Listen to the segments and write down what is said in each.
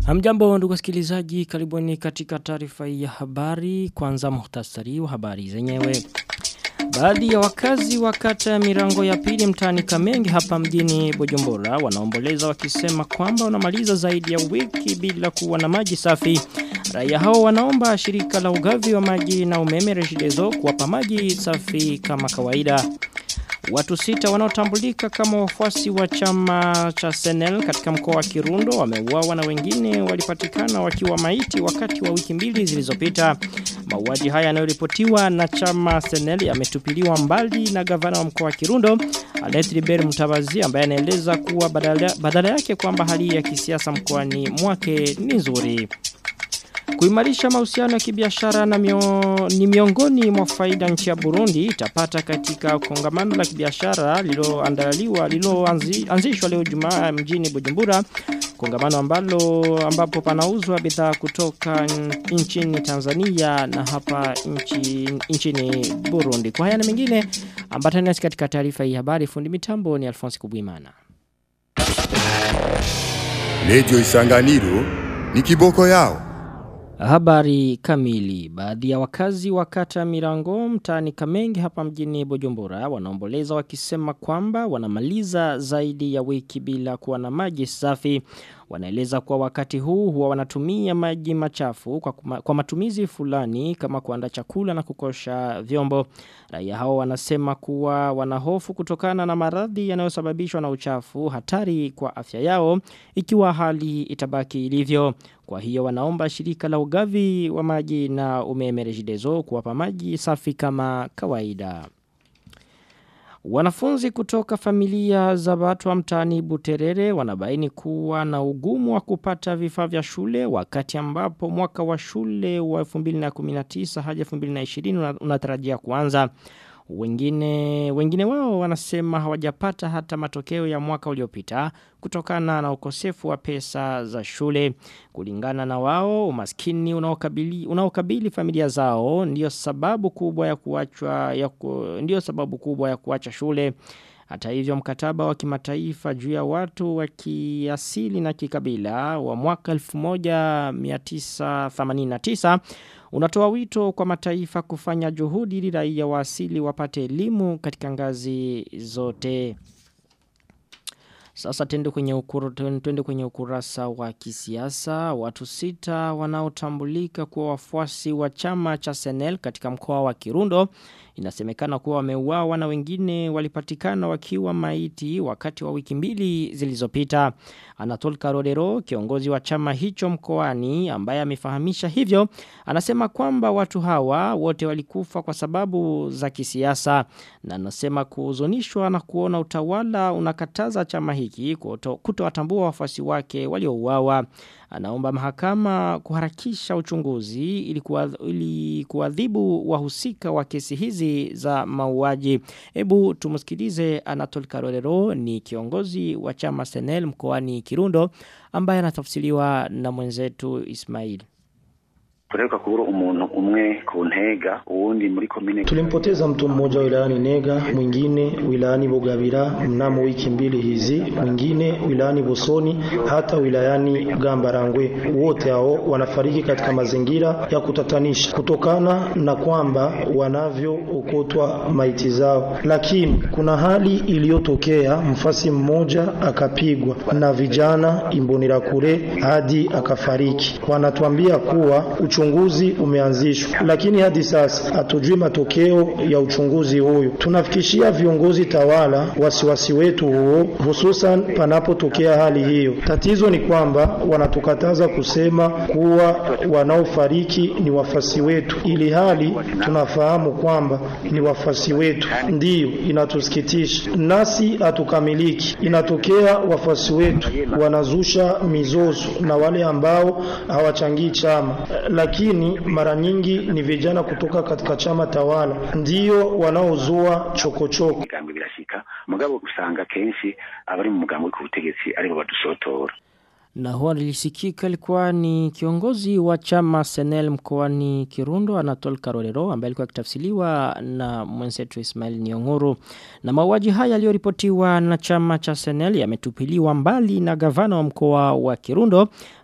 Hamjambo ndugu wasikilizaji, karibuni katika taarifa ya habari. Kwanza muhtasari wa habari zenyewe. Baadhi ya wakazi wa kata ya mirango ya pili mtaani Kamenge hapa mjini Bujumbura wanaomboleza wakisema kwamba wanamaliza zaidi ya wiki bila kuwa na maji safi. Raia hao wanaomba shirika la ugavi wa maji na umeme Regideso kuwapa maji safi kama kawaida. Watu sita wanaotambulika kama wafuasi wa chama cha Senel katika mkoa wa Kirundo wameuawa na wengine walipatikana wakiwa maiti wakati wa wiki mbili zilizopita. Mauaji haya yanayoripotiwa na chama Senel yametupiliwa mbali na gavana wa mkoa wa Kirundo Alet Liber Mutabazi ambaye anaeleza kuwa badala, badala yake kwamba hali ya kisiasa mkoani mwake ni nzuri. Kuimarisha mahusiano ya kibiashara na mio, ni miongoni mwa faida nchi ya Burundi itapata katika kongamano la kibiashara liloandaliwa liloanzishwa leo Jumaa mjini Bujumbura kongamano ambalo ambapo panauzwa bidhaa kutoka nchini Tanzania na hapa nchi, nchini Burundi. Kwa haya na mengine ambatani nasi katika taarifa hii habari fundi mitambo ni Alphonse Kubwimana. Lejo Isanganiro ni kiboko yao. Habari kamili. Baadhi ya wakazi wa kata Mirango mtaani Kamenge hapa mjini Bujumbura wanaomboleza wakisema kwamba wanamaliza zaidi ya wiki bila kuwa na maji safi. Wanaeleza kwa wakati huu huwa wanatumia maji machafu kwa, kuma, kwa matumizi fulani kama kuanda chakula na kukosha vyombo. Raia hao wanasema kuwa wanahofu kutokana na maradhi yanayosababishwa na uchafu hatari kwa afya yao ikiwa hali itabaki ilivyo. Kwa hiyo wanaomba shirika la ugavi wa maji na umeme Regideso kuwapa maji safi kama kawaida. Wanafunzi kutoka familia za watu wa mtaani Buterere wanabaini kuwa na ugumu wa kupata vifaa vya shule wakati ambapo mwaka wa shule wa 2019 hadi 2020 unatarajia kuanza. Wengine, wengine wao wanasema hawajapata hata matokeo ya mwaka uliopita kutokana na ukosefu wa pesa za shule. Kulingana na wao, umaskini unaokabili, unaokabili familia zao ndio sababu kubwa ya kuachwa ya ku, ndio sababu kubwa ya kuacha shule. Hata hivyo mkataba wa kimataifa juu ya watu wa kiasili na kikabila wa mwaka 1989 unatoa wito kwa mataifa kufanya juhudi ili raia wa asili wapate elimu katika ngazi zote. Sasa tende kwenye, ukuru, tende kwenye ukurasa wa kisiasa. Watu sita wanaotambulika kuwa wafuasi wa chama cha Senel katika mkoa wa Kirundo. Inasemekana kuwa wameuawa na wengine walipatikana wakiwa maiti wakati wa wiki mbili zilizopita. Anatol Karodero, kiongozi wa chama hicho mkoani ambaye amefahamisha hivyo, anasema kwamba watu hawa wote walikufa kwa sababu za kisiasa na anasema kuhuzunishwa na kuona utawala unakataza chama hiki kutowatambua wafuasi wake waliouawa. Anaomba mahakama kuharakisha uchunguzi ili kuadhibu wahusika wa kesi hizi za mauaji. Hebu tumusikilize Anatol Karolero ni kiongozi wa chama Senel mkoani Kirundo ambaye anatafsiriwa na mwenzetu Ismail. Kureruka kubura umuntu umwe ku ntega uwundi muri komine Tulimpoteza mtu mmoja wilayani Nega, mwingine wilayani Bugabira mnamo wiki mbili hizi, mwingine wilayani Bosoni, hata wilayani Gambarangwe. Wote hao wanafariki katika mazingira ya kutatanisha kutokana na kwamba wanavyookotwa maiti zao. Lakini kuna hali iliyotokea, mfasi mmoja akapigwa na vijana Imbonerakure hadi akafariki. Wanatuambia kuwa uchunguzi umeanzishwa, lakini hadi sasa hatujui matokeo ya uchunguzi huyu. Tunafikishia viongozi tawala wasiwasi wetu huo, hususan panapotokea hali hiyo. Tatizo ni kwamba wanatukataza kusema kuwa wanaofariki ni wafasi wetu, ili hali tunafahamu kwamba ni wafasi wetu. Ndiyo inatusikitisha, nasi hatukamiliki. Inatokea wafasi wetu wanazusha mizozo na wale ambao hawachangii chama lakini mara nyingi ni vijana kutoka katika chama tawala ndio wanaozua chokochoko. Imigambi birashika mugabo usanga kenshi abari mu mugambi ku butegetsi aribo badusotora. Na huwa nilisikika alikuwa ni kiongozi wa chama Senel mkoani Kirundo Anatol Karorero ambaye alikuwa akitafsiriwa na mwenzetu Ismail Nionguru. Na mauaji haya yaliyoripotiwa na chama cha Senel yametupiliwa mbali na gavana wa mkoa wa Kirundo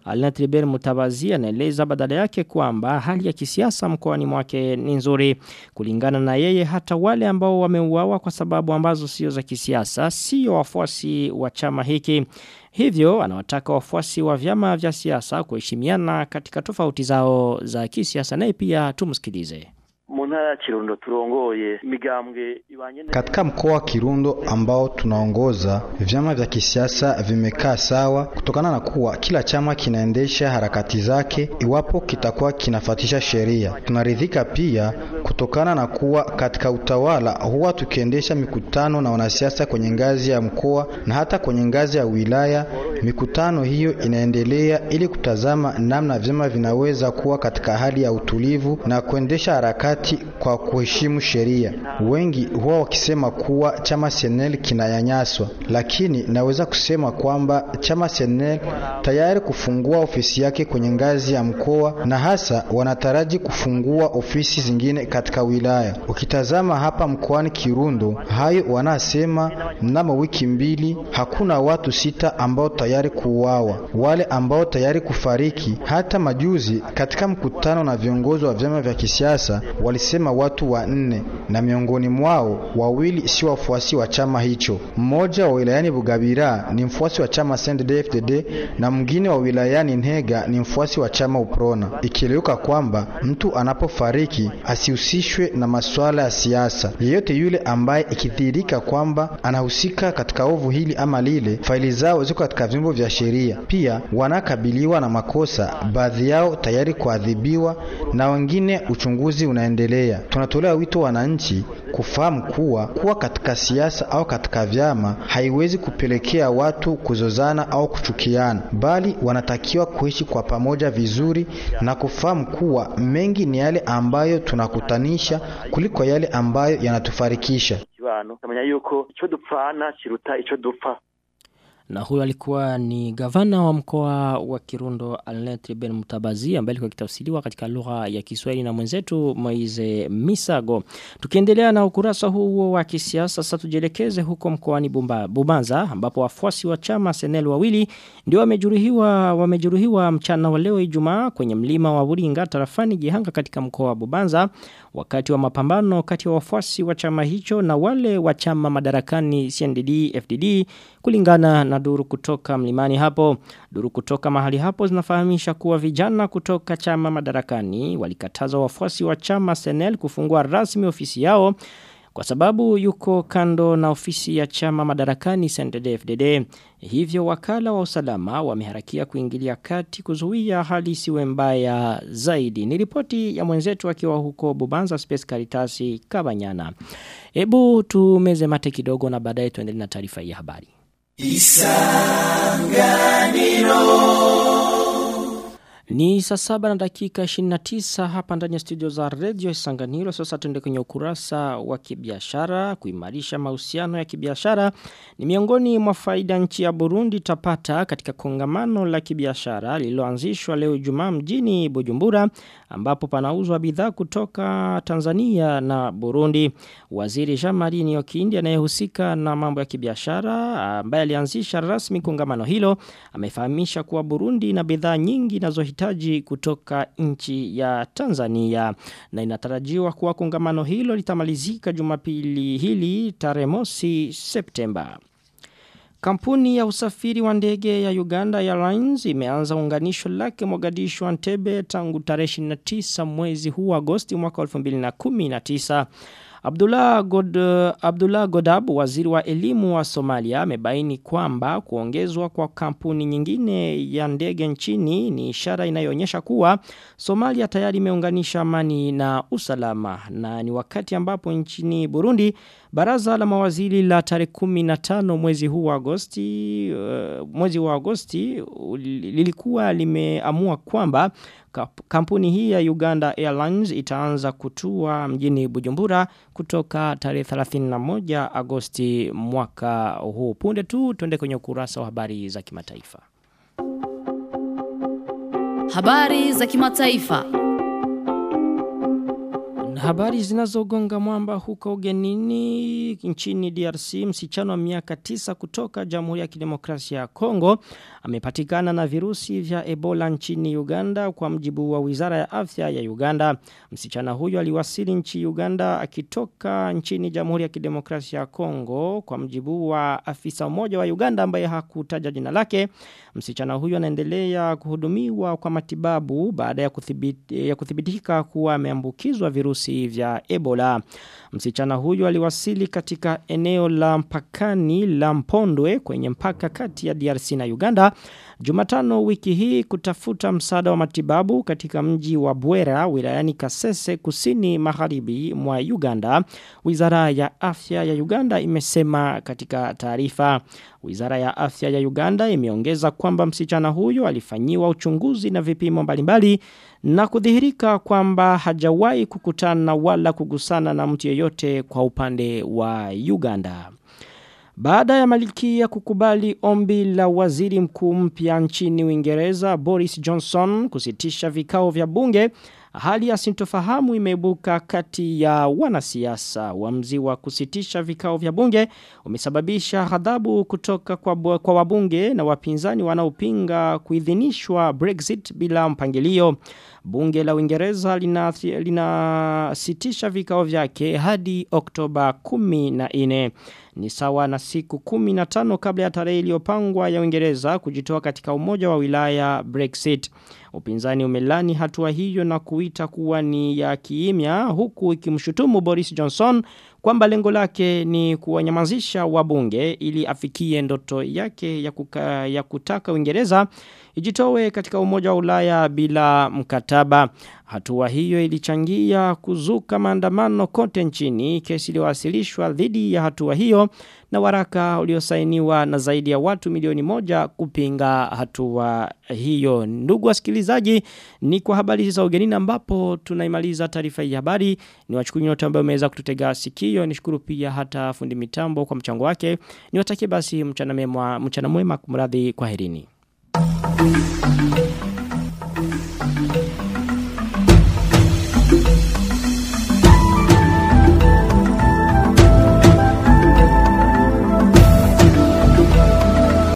Alina Tribert Mutabazi anaeleza badala yake kwamba hali ya kisiasa mkoani mwake ni nzuri. Kulingana na yeye hata wale ambao wameuawa kwa sababu ambazo sio za kisiasa sio wafuasi wa chama hiki. Hivyo anawataka wafuasi wa vyama vya siasa kuheshimiana katika tofauti zao za kisiasa naye pia tumsikilize. mu ntara ya kirundo turongoye imigambwe ibanye neza Katika mkoa wa Kirundo ambao tunaongoza, vyama vya kisiasa vimekaa sawa kutokana na kuwa kila chama kinaendesha harakati zake iwapo kitakuwa kinafatisha sheria. Tunaridhika pia kutokana na kuwa katika utawala huwa tukiendesha mikutano na wanasiasa kwenye ngazi ya mkoa na hata kwenye ngazi ya wilaya. Mikutano hiyo inaendelea ili kutazama namna vyama vinaweza kuwa katika hali ya utulivu na kuendesha harakati kwa kuheshimu sheria. Wengi huwa wakisema kuwa chama Senel kinanyanyaswa, lakini naweza kusema kwamba chama Senel tayari kufungua ofisi yake kwenye ngazi ya mkoa na hasa wanataraji kufungua ofisi zingine katika wilaya. Ukitazama hapa mkoani Kirundo, hayo wanasema mnamo wiki mbili hakuna watu sita ambao tayari kuuawa, wale ambao tayari kufariki. Hata majuzi katika mkutano na viongozi wa vyama vya kisiasa walisema watu wanne, na miongoni mwao wawili si wafuasi wa chama hicho. Mmoja wa wilayani Bugabira ni mfuasi wa chama CNDD-FDD na mwingine wa wilayani Ntega ni mfuasi wa chama Uprona, ikieleweka kwamba mtu anapofariki asihusishwe na masuala ya siasa. Yeyote yule ambaye ikidhihirika kwamba anahusika katika ovu hili ama lile, faili zao ziko katika vyombo vya sheria. Pia wanakabiliwa na makosa, baadhi yao tayari kuadhibiwa na wengine uchunguzi unaendelea. Tunatolea wito wananchi kufahamu kuwa kuwa katika siasa au katika vyama haiwezi kupelekea watu kuzozana au kuchukiana, bali wanatakiwa kuishi kwa pamoja vizuri na kufahamu kuwa mengi ni yale ambayo tunakutanisha kuliko yale ambayo yanatufarikisha. kibano tamenya yuko ico dupfana kiruta ico dupfa Na huyo alikuwa ni gavana wa mkoa wa Kirundo Alnet Ben Mutabazi ambaye alikuwa kitafsiriwa katika lugha ya Kiswahili na mwenzetu Moize Misago. Tukiendelea na ukurasa huo wa kisiasa sasa tujielekeze huko mkoani Bumba- Bubanza ambapo wafuasi wa chama Senel wawili ndio wamejeruhiwa wamejeruhiwa mchana wa leo Ijumaa kwenye mlima wa Buringa tarafani Gihanga katika mkoa wa Bubanza wakati wa mapambano kati ya wafuasi wa chama hicho na wale wa chama madarakani CNDD FDD kulingana na duru kutoka mlimani hapo. Duru kutoka mahali hapo zinafahamisha kuwa vijana kutoka chama madarakani walikataza wafuasi wa chama Senel kufungua rasmi ofisi yao kwa sababu yuko kando na ofisi ya chama madarakani CNDD-FDD. Hivyo wakala wa usalama wameharakia kuingilia kati kuzuia hali isiwe mbaya zaidi. Ni ripoti ya mwenzetu akiwa huko Bubanza Space Caritasi Kabanyana. Hebu tumeze mate kidogo na baadaye tuendelee na taarifa hii ya habari. Ni saa saba na dakika 29 hapa ndani ya studio za Radio Isanganiro. Sasa tuende kwenye ukurasa wa kibiashara. Kuimarisha mahusiano ya kibiashara ni miongoni mwa faida nchi ya Burundi tapata katika kongamano la kibiashara lililoanzishwa leo Ijumaa mjini Bujumbura ambapo panauzwa bidhaa kutoka Tanzania na Burundi. Waziri Jean-Marie Niyokindi anayehusika na mambo ya kibiashara ambaye alianzisha rasmi kongamano hilo amefahamisha kuwa Burundi ina bidhaa nyingi inazohitaji kutoka nchi ya Tanzania na inatarajiwa kuwa kongamano hilo litamalizika Jumapili hili tarehe mosi Septemba. Kampuni ya usafiri wa ndege ya Uganda Airlines imeanza unganisho lake Mogadishu Entebbe tangu tarehe 29 mwezi huu Agosti mwaka 2019. Abdullah, God, Abdullah Godab, waziri wa elimu wa Somalia, amebaini kwamba kuongezwa kwa kampuni nyingine ya ndege nchini ni ishara inayoonyesha kuwa Somalia tayari imeunganisha amani na usalama na ni wakati ambapo nchini Burundi Baraza la mawaziri la tarehe 15 mwezi huu wa Agosti uh, mwezi wa Agosti uh, lilikuwa limeamua kwamba kampuni hii ya Uganda Airlines itaanza kutua mjini Bujumbura kutoka tarehe 31 Agosti mwaka huu. Punde tu tuende kwenye ukurasa wa habari za kimataifa. Habari za kimataifa. Habari zinazogonga mwamba huko ugenini nchini DRC msichana wa miaka tisa kutoka Jamhuri ya Kidemokrasia ya Kongo amepatikana na virusi vya Ebola nchini Uganda kwa mjibu wa Wizara ya Afya ya Uganda. Msichana huyo aliwasili nchi Uganda akitoka nchini Jamhuri ya Kidemokrasia ya Kongo kwa mjibu wa afisa mmoja wa Uganda ambaye hakutaja jina lake. Msichana huyo anaendelea kuhudumiwa kwa matibabu baada ya, kuthibiti, ya kuthibitika kuwa ameambukizwa virusi vya Ebola. Msichana huyo aliwasili katika eneo la mpakani la Mpondwe kwenye mpaka kati ya DRC na Uganda Jumatano wiki hii kutafuta msaada wa matibabu katika mji wa Bwera wilayani Kasese kusini magharibi mwa Uganda. Wizara ya Afya ya Uganda imesema katika taarifa. Wizara ya Afya ya Uganda imeongeza kwamba msichana huyo alifanyiwa uchunguzi na vipimo mbalimbali na kudhihirika kwamba hajawahi kukutana wala kugusana na mtu yeyote kwa upande wa Uganda. Baada ya Malikia kukubali ombi la waziri mkuu mpya nchini Uingereza Boris Johnson kusitisha vikao vya bunge, hali ya sintofahamu imeibuka kati ya wanasiasa. Uamuzi wa kusitisha vikao vya bunge umesababisha ghadhabu kutoka kwa, kwa wabunge na wapinzani wanaopinga kuidhinishwa Brexit bila mpangilio. Bunge la Uingereza linasitisha lina vikao vyake hadi Oktoba 14 ni sawa na siku 15 kabla ya tarehe iliyopangwa ya Uingereza kujitoa katika umoja wa wilaya Brexit. Upinzani umelani hatua hiyo na kuita kuwa ni ya kiimya huku ikimshutumu Boris Johnson kwamba lengo lake ni kuwanyamazisha wabunge ili afikie ndoto yake ya, kuka, ya kutaka Uingereza ijitowe katika umoja wa Ulaya bila mkataba. Hatua hiyo ilichangia kuzuka maandamano kote nchini, kesi iliyowasilishwa dhidi ya hatua hiyo na waraka uliosainiwa na zaidi ya watu milioni moja kupinga hatua hiyo. Ndugu wasikilizaji, ni kwa habari za ugenini ambapo tunaimaliza taarifa hii habari. Ni wachukuru nyote ambao umeweza kututega sikio. Nishukuru pia hata fundi mitambo kwa mchango wake. Niwatakie basi mchana mema, mchana mwema kumradhi kwa herini. Thank you.